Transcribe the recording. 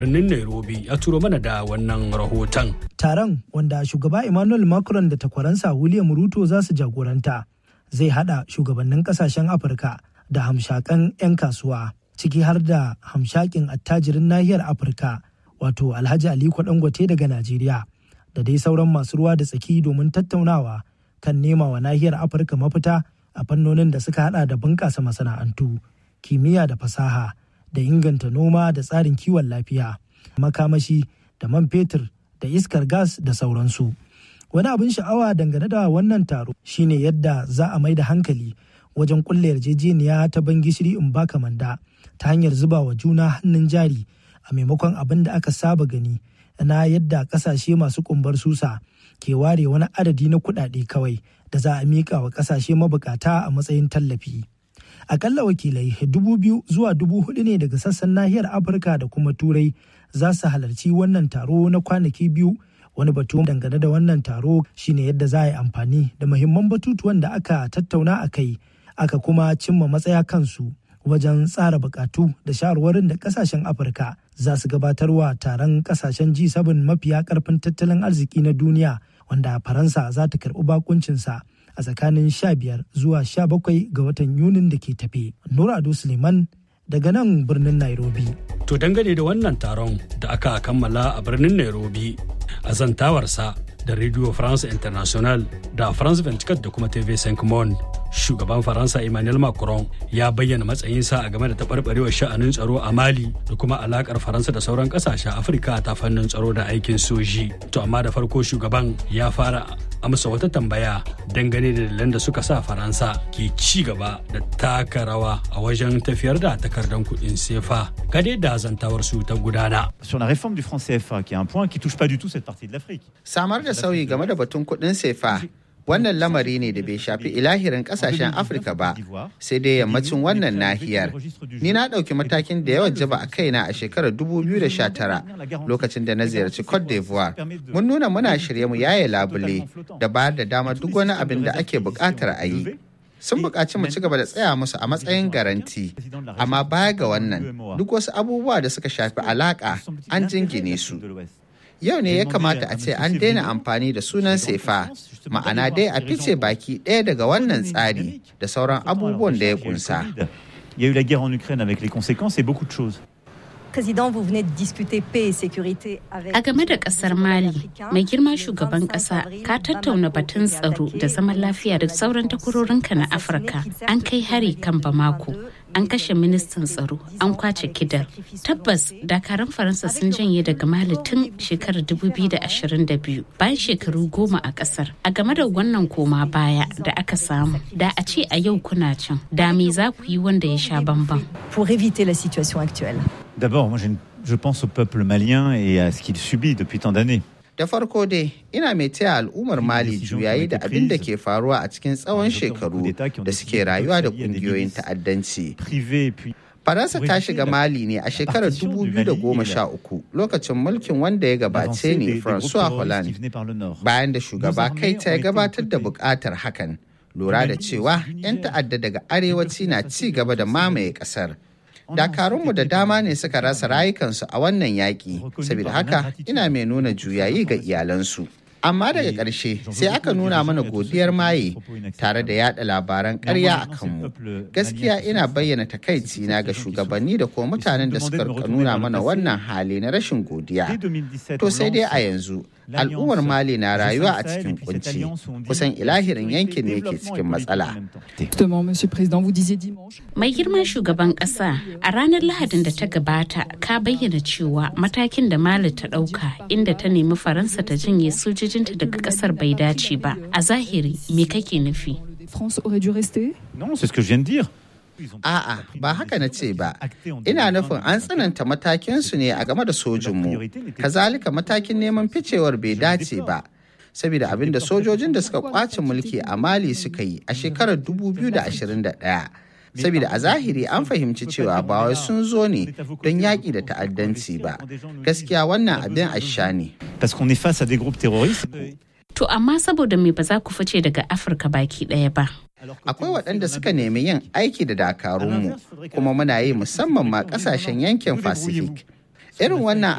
birnin Nairobi ya turo mana da wannan rahoton. Taron wanda shugaba Emmanuel Macron da takwaransa William Ruto za su jagoranta zai hada shugabannin kasashen Afirka da hamshakan 'yan kasuwa ciki har da hamshakin attajirin nahiyar Afirka wato Alhaji Aliko Dangote daga Najeriya da dai sauran masu ruwa da tsaki domin tattaunawa kan nema wa nahiyar Afirka mafita a fannonin da suka hada da bunƙasa masana'antu, kimiyya da fasaha. da inganta noma da tsarin kiwon lafiya makamashi da man fetur da iskar gas da sauransu wani abin sha'awa dangane da wannan taro shine yadda za a mai da hankali wajen kulle yarjejeniya ta ban gishiri in baka manda ta hanyar zuba wa juna hannun jari a maimakon abin da aka saba gani na yadda kasashe masu kumbar susa ke ware wani adadi na kuɗaɗe kawai da za a miƙa wa kasashe mabukata a matsayin tallafi. akalla wakilai dubu biyu zuwa dubu hudu ne daga sassan nahiyar afirka da kuma turai za su halarci wannan taro na kwanaki biyu wani batu dangane da wannan taro shine yadda za a yi amfani da muhimman batutuwan da aka tattauna a kai aka kuma cimma matsaya kansu wajen tsara bukatu da shawarwarin da kasashen afirka za su gabatarwa taron kasashen g7 mafiya karfin tattalin arziki na duniya wanda faransa za ta karbi bakuncinsa a tsakanin 15 zuwa 17 ga watan Yunin da ke tafe. Nura Ado Suleiman daga nan birnin Nairobi. To dangane da wannan taron da aka kammala a birnin Nairobi a zantawarsa da Radio France International da France 24 da kuma TV5 Monde. Shugaban Faransa Emmanuel Macron ya bayyana matsayinsa a game da taɓarɓarewar sha'anin tsaro a Mali da kuma alakar Faransa da sauran ƙasashen Afirka ta fannin tsaro da aikin soji. To amma da farko shugaban ya fara amsa wata tambaya dangane da dalilan da suka sa faransa ke ci gaba da taka rawa a wajen tafiyar da takardar kuɗin sefa gade da zantawar su ta gudana. Sur la réforme du franc CFA, qui est un point qui touche pas du tout cette partie de l'Afrique. Samar da sauyi game da batun kuɗin sefa wannan lamari ne da bai shafi ilahirin kasashen afirka ba sai dai yammacin wannan nahiyar ni na ɗauki matakin da yawan jaba a kaina a shekarar 2019 lokacin da na ziyarci cote d'ivoire mun nuna muna shirye mu yaye labule da bayar da dama duk wani abin da ake buƙatar a yi sun buƙaci mu ci gaba da tsaya musu a matsayin garanti amma baya ga wannan duk wasu abubuwa da suka shafi alaƙa an jingine su yau ne ya kamata a ce an daina amfani da sunan sefa ma'ana dai a fice baki ɗaya daga wannan tsari da sauran abubuwan da ya kunsa. Il y a eu la guerre en Ukraine avec les conséquences et beaucoup de choses. Président, vous venez de discuter paix et sécurité avec A game da kasar Mali, mai girma shugaban kasa ka tattauna batun tsaro da zaman lafiya da sauran takwarorinka na Afirka. An kai hari kan Bamako, an kashe ministan tsaro, an kwace kidar. Tabbas dakarun Faransa sun janye daga Mali tun shekarar 2022 bayan shekaru goma a kasar. A game da wannan koma baya da aka samu, da a ce a yau kuna can, da me za ku yi wanda ya sha bamban. pour éviter la situation actuelle. D'abord, moi, j'ai une- je pense au peuple malien et à ce qu'il subit depuis tant d'années. Da farko dai, ina mai taya al'ummar Mali juyayi da abin da ke faruwa a cikin tsawon shekaru da suke rayuwa da ƙungiyoyin ta'addanci. Privé, puis Faransa ta shiga Mali ne a shekarar 2013 lokacin mulkin wanda ya gabace avancée ne des, des groupes François terroristes qui Hollande. venaient par le nord. bayan da shugaba kai ta ya gabatar da bukatar hakan lura da cewa 'yan ta'adda daga arewaci na ci gaba da mamaye kasar dakarunmu da dama ne suka rasa rayukansu a wannan yaƙi saboda haka ina mai nuna juyayi ga iyalansu amma daga ƙarshe sai aka nuna mana godiyar maye tare da yada labaran ƙarya a kanmu gaskiya ina bayyana takaici na ga shugabanni da kuma mutanen da suka rika nuna mana wannan hali na rashin godiya to sai dai a yanzu al'ummar mali na rayuwa a cikin kunci kusan ilahirin yankin ne ke cikin matsala Justement, Monsieur le Président, vous disiez dimanche. Mai girman shugaban ƙasa a ranar Lahadin da ta gabata ka bayyana cewa matakin da Mali ta ɗauka inda ta nemi Faransa ta janye sojojinta daga ƙasar bai dace ba. A zahiri me kake nufi? France aurait dû rester Non, c'est ce que je viens de dire. A'a, ba haka na ce ba. Ina nufin an tsananta matakinsu ne a game da sojinmu. Kazalika matakin neman ficewar bai dace ba. Saboda abin da sojojin da suka kwace mulki a Mali suka yi a shekarar 2021. Saboda a zahiri an fahimci cewa ba wai sun zo ne don yaƙi da ta'addanci ba. Gaskiya wannan abin asha ne. Parce qu'on est face à des groupes terroristes. To amma saboda me ba za ku fice daga Afirka baki ɗaya ba. Akwai waɗanda suka nemi yin aiki da dakarunmu kuma muna yi musamman ma ƙasashen yankin Pacific. Irin wannan